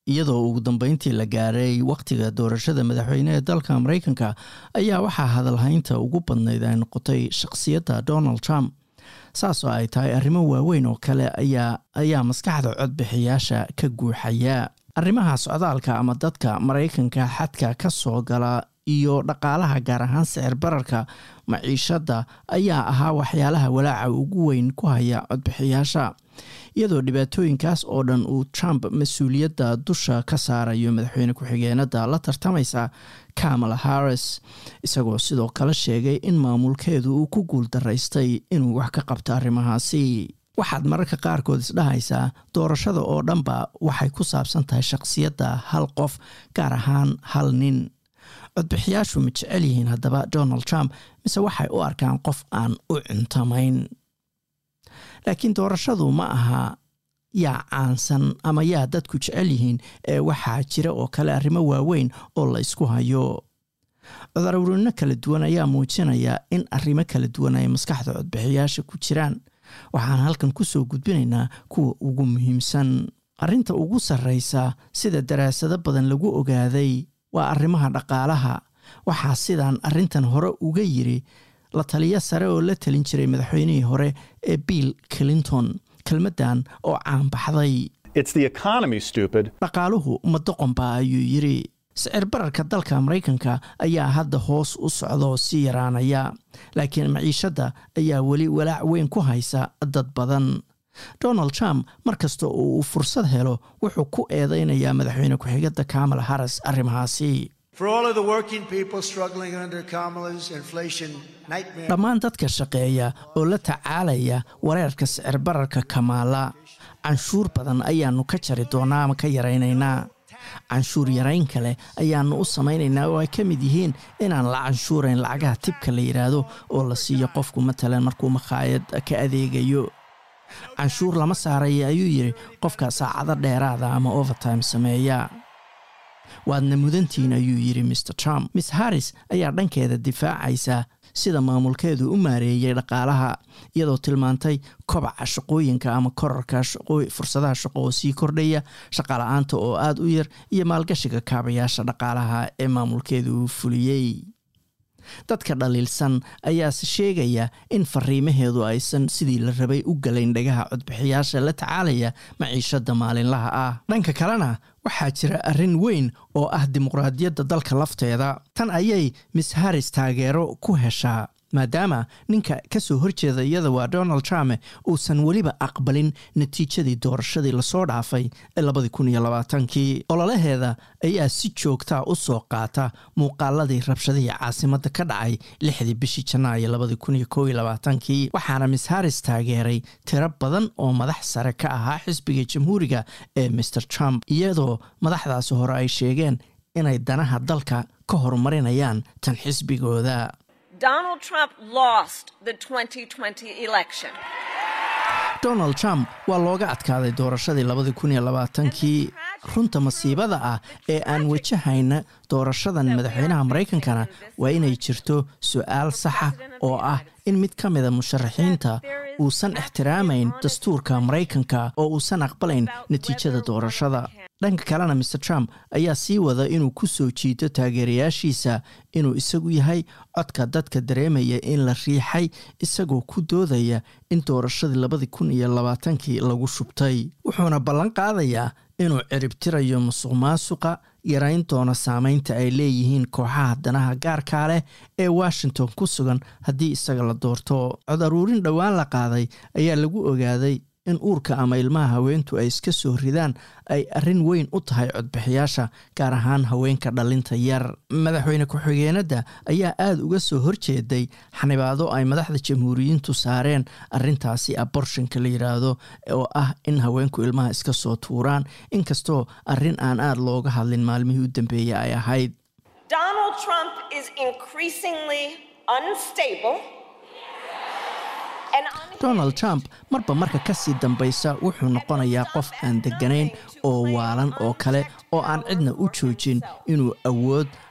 iyadoo ugu dambeyntii la gaaray wakhtiga doorashada madaxweyne ee dalka maraykanka ayaa waxaa hadalhaynta ugu badnayd ay noqotay shakhsiyadda donald trump saasoo ay tahay arrimo waaweyn oo kale ayaa ayaa maskaxda codbixiyaasha ka guuxaya arrimaha socdaalka ama dadka maraykanka xadka ka soo gala iyo dhaqaalaha gaar ahaan sicir bararka maciishadda ayaa ahaa waxyaalaha walaaca ugu weyn ku haya codbixiyaasha iyadoo dhibaatooyinkaas oo dhan uu trump mas-uuliyadda dusha ka saarayo madaxweyne ku-xigeenada la tartamaysa kamala harris isagoo sidoo kale sheegay in maamulkeedu uu ku guul daraystay inuu wax ka qabto arrimahaasi waxaad mararka qaarkood isdhahaysaa doorashada oo dhanba waxay ku saabsan tahay shakhsiyadda hal qof gaar ahaan hal nin codbixiyaashu ma jecel yihiin haddaba donald trump mise waxay u arkaan qof aan u cuntamayn laakiin doorashadu ma aha yaa caansan ama yaa dadku jecel yihiin ee waxaa jira oo kale arrimo waaweyn oo la ysku hayo codururino kala duwan ayaa muujinaya in arrimo kala duwan ay maskaxda codbixiyaasha ku jiraan waxaan halkan kusoo gudbinaynaa kuwa ugu muhiimsan arrinta ugu sarreysa sida daraasado badan lagu ogaaday waa arrimaha dhaqaalaha waxaa sidaan arrintan hore uga yiri la taliyo sare oo la talin jiray madaxweynihii hore ee bill clinton kelmaddan oo caanbaxday dhaqaaluhu ma doqonba ayuu yiri sicir bararka dalka maraykanka ayaa hadda hoos u socda oo sii yaraanaya laakiin maciishadda ayaa weli walaac weyn ku haysa dad badan donald trump mar kasta oo uu fursad helo wuxuu ku eedeynayaa madaxweyne ku-xigada kamala harris arrimahaasi dhammaan dadka shaqeeya oo la tacaalaya wareerka sicir bararka kamaala canshuur badan ayaanu ka jari doonaa ama ka yaraynaynaa canshuur yarayn kale ayaanu u samaynaynaa oo ay ka mid yihiin inaan la canshuurayn lacagaha tibka la yidhaahdo oo la siiyo qofku matalan markuu makhaayad ka adeegayo canshuur lama saaraya ayuu yidhi qofka saacado dheeraada ama overtime sameeya waadna mudantiin ayuu yidhi mr trump miss harris ayaa dhankeeda difaacaysa sida maamulkeedu u maareeyey dhaqaalaha iyadoo tilmaantay kobaca shaqooyinka ama korarka fursadaha shaqo oo sii kordhaya shaqala-aanta oo aada u yar iyo maalgashiga kaabayaasha dhaqaalaha ee maamulkeedu uu fuliyey dadka dhaliilsan ayaase sheegaya in fariimaheedu aysan sidii la rabay u galayn dhagaha codbixiyaasha la tacaalaya maciishada maalinlaha ah dhanka kalena waxaa jira arrin weyn oo ah dimuqraadiyadda dalka lafteeda tan ayay miss harris taageero ku heshaa maadaama ninka ka soo horjeeda iyada waa donald trump uusan weliba aqbalin natiijadii doorashadii lasoo dhaafay ee labadii kun iyo labaatankii ololaheeda ayaa si joogtaa u soo qaata muuqaaladii rabshadihii caasimadda ka dhacay lixdii bishii janaayo labadii kun iyo kow iyo labaatankii waxaana miss harris taageeray tiro badan oo madax sare ka ahaa xisbiga jamhuuriga ee mr trump iyadoo madaxdaasi hore ay sheegeen inay danaha dalka ka horumarinayaan tan xisbigooda Donald Trump lost the 2020 election. donald trump waa looga adkaaday doorashadii labadii kun iyo labaatankii runta masiibada ah ee aan wajahayna doorashadan madaxweynaha maraykankana waa inay jirto su-aal saxa oo ah in mid ka mida musharaxiinta uusan ixtiraamayn dastuurka maraykanka oo uusan aqbalayn natiijada doorashada dhanka kalena mr trump ayaa sii wada inuu ku soo jiito taageerayaashiisa inuu isagu yahay codka dadka dareemaya in la riixay isagoo ku doodaya in doorashadii labadii kun iyo labaatankii lagu shubtay wuxuuna ballan qaadayaa inuu ciribtirayo musuq maasuqa yarayn doona saameynta ay leeyihiin kooxaha danaha gaarkaa leh ee washington ku sugan haddii isaga la doorto cod aruurin dhowaan la qaaday ayaa lagu ogaaday in uurka ama ilmaha haweentu ay iska soo ridaan ay arrin weyn u tahay codbixiyaasha gaar ahaan haweenka dhalinta yar madaxweyne ku-xigeenadda ayaa aada uga soo horjeeday xanibaado ay madaxda jamhuuriyiintu saareen arintaasi aborshanka la yidhaahdo oo ah in haweenku ilmaha iska soo tuuraan inkastoo arrin aan aada looga hadlin maalmihii u dambeeyey ay ahayd Donald Trump is increasingly unstable. and unhinged. donald trump marba marka kasii dambaysa wuxuu noqonayaa qof aan degganayn oo waalan oo kale oo aan cidna u joojin inuu awood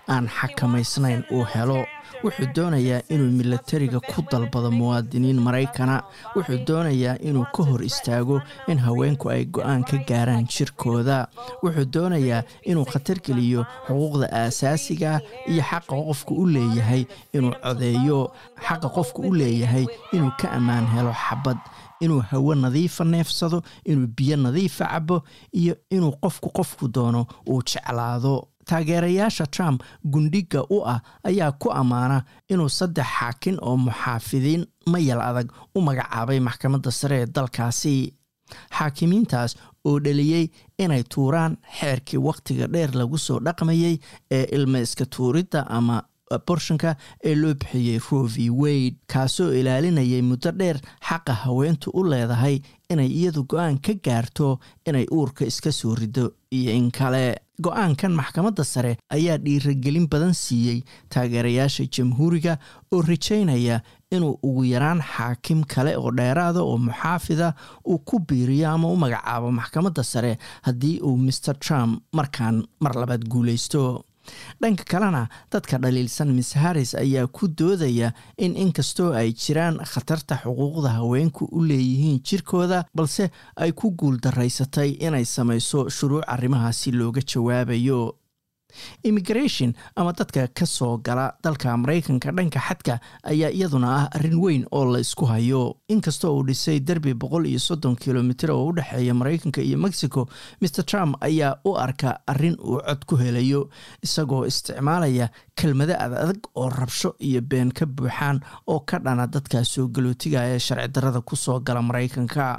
aan xakamaysnayn uu helo wuxuu doonayaa inuu milatariga ku dalbado muwaadiniin maraykana wuxuu doonayaa inuu ka hor istaago in haweenku ay go-aan ka gaaraan jirkooda wuxuu doonayaa inuu khatar geliyo xuquuqda aasaasiga iyo xaqa qofku u leeyahay inuu codeeyo xaqa qofku u leeyahay inuu ka ammaan helo xabad inuu hawo nadiifa neefsado inuu biyo nadiifa cabo iyo inuu qofku qofku doono uu jeclaado taageerayaasha trump gundhiga u ah ayaa ku ammaana inuu saddex xaakin oo muxaafidiin mayal adag u magacaabay maxkamadda sare ee dalkaasi xaakimiintaas oo dhaliyey inay tuuraan xeerkii wakhtiga dheer lagu soo dhaqmayey ee ilma iska tuuridda ama borshanka ee loo bixiyey rovi wade kaasoo ilaalinayay muddo dheer xaqa haweentu u leedahay inay iyadu go-aan ka gaarto inay uurka iska soo rido iyo in kale go-aankan maxkamadda sare ayaa dhiiragelin badan siiyey taageerayaasha jamhuuriga oo rajaynaya inuu ugu yaraan xaakim kale oo dheeraada oo muxaafida uu ku biiriyo ama u magacaabo maxkamadda sare haddii uu master trump markaan mar labaad guuleysto dhanka kalena dadka dhaliilsan miss harris ayaa ku doodaya in inkastoo ay jiraan khatarta xuquuqda haweenku u leeyihiin jirkooda balse ay ku guul daraysatay inay samayso shuruuc arrimahaasi looga jawaabayo immigration ama dadka ka soo gala dalka maraykanka dhanka xadka ayaa iyaduna ah arrin weyn oo la isku hayo inkastoo uu dhisay derbi boqol iyo soddon kilomitr oo u dhexeeya maraykanka iyo mexico maer trump ayaa u arka arrin uu cod ku helayo isagoo isticmaalaya kelmado adadag oo rabsho iyo been ka buuxaan oo ka dhana dadka soo galootiga ee sharci darada ku soo gala maraykanka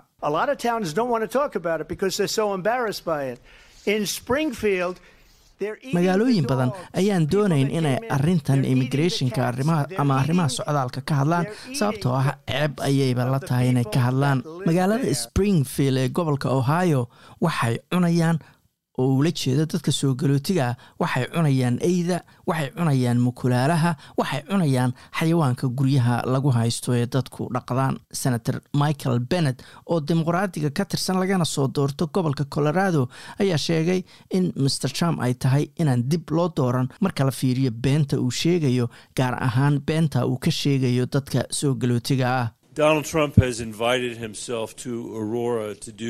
magaalooyin badan ayaan doonayn inay arintan immigrationka ama arrimaha socdaalka ka hadlaan sababtoo ah ceeb ayayba la tahay inay ka hadlaan magaalada springfield ee gobolka ohio waxay cunayaan oo ula jeeda dadka soo galootiga ah waxay cunayaan eyda waxay cunayaan mukulaalaha waxay cunayaan xayawaanka guryaha lagu haysto ee dadku dhaqdaan senator michael bennet oo dimuqraadiga ka tirsan lagana soo doorto gobolka colorado ayaa sheegay in master trump ay tahay inaan dib loo dooran marka la fiiriyo beenta uu sheegayo gaar ahaan beenta uu ka sheegayo dadka soo galootiga ah donald trump has invited himself to aurora to do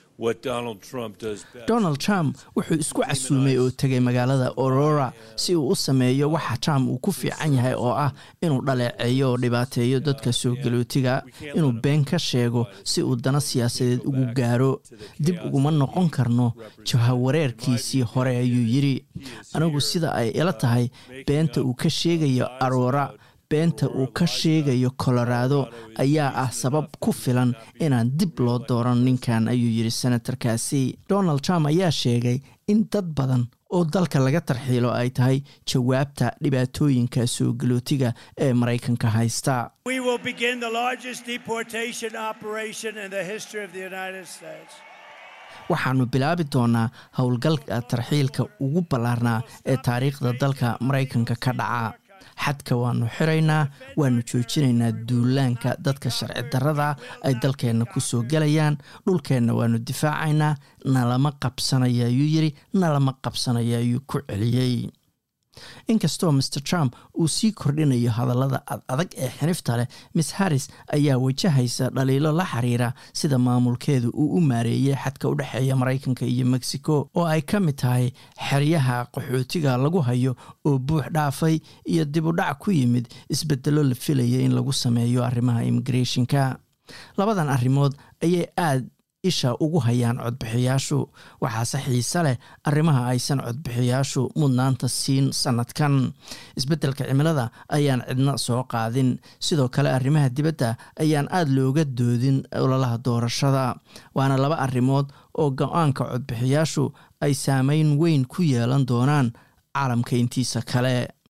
donald trump wuxuu isku casuumay oo tegay magaalada aurora si uu u sameeyo waxa trump uu ku fiican yahay oo ah inuu dhaleeceeyo oo dhibaateeyo dadka soo galootiga inuu been ka sheego si uu dana siyaasadeed ugu gaaro dib uguma noqon karno jahawareerkiisii hore ayuu yidhi anigu sida ay ila tahay beenta uu ka sheegayo aurora beenta uu ka sheegayo colorado ayaa ah sabab ku filan inaan dib loo dooran ninkan ayuu yidhi senatarkaasi donald trump ayaa sheegay in dad badan oo dalka laga tarxiilo ay tahay jawaabta dhibaatooyinka soo galootiga ee maraykanka haysta waxaanu bilaabi doonaa howlgalka tarxiilka ugu ballaarnaa ee taariikhda dalka maraykanka ka dhaca xadka waanu xiraynaa waanu joojinaynaa duulaanka dadka sharci darada ay dalkeenna ku soo gelayaan dhulkeenna waanu difaacaynaa nalama qabsanaya ayuu yidhi nalama qabsanaya ayuu ku celiyey inkastoo master trump uu sii kordhinayo hadallada ad adag ee xinifta leh miss harris ayaa wajahaysa dhaliilo la xiriira sida maamulkeedu uu u maareeyey xadka u dhexeeya maraykanka iyo mexico oo ay ka mid tahay xeryaha qaxootiga lagu hayo oo buux dhaafay iyo dib u dhac ku yimid isbedelo la filaya in lagu sameeyo arrimaha immigrationka labadan arrimood ayay aad isha ugu hayaan codbixiyaashu waxaase xiise leh arrimaha aysan codbixiyaashu mudnaanta siin sanadkan isbeddelka cimilada ayaan cidna soo qaadin sidoo kale arrimaha dibadda ayaan aada looga doodin ololaha doorashada waana laba arrimood oo go-aanka codbixiyaashu ay saameyn weyn ku yeelan doonaan caalamka intiisa kale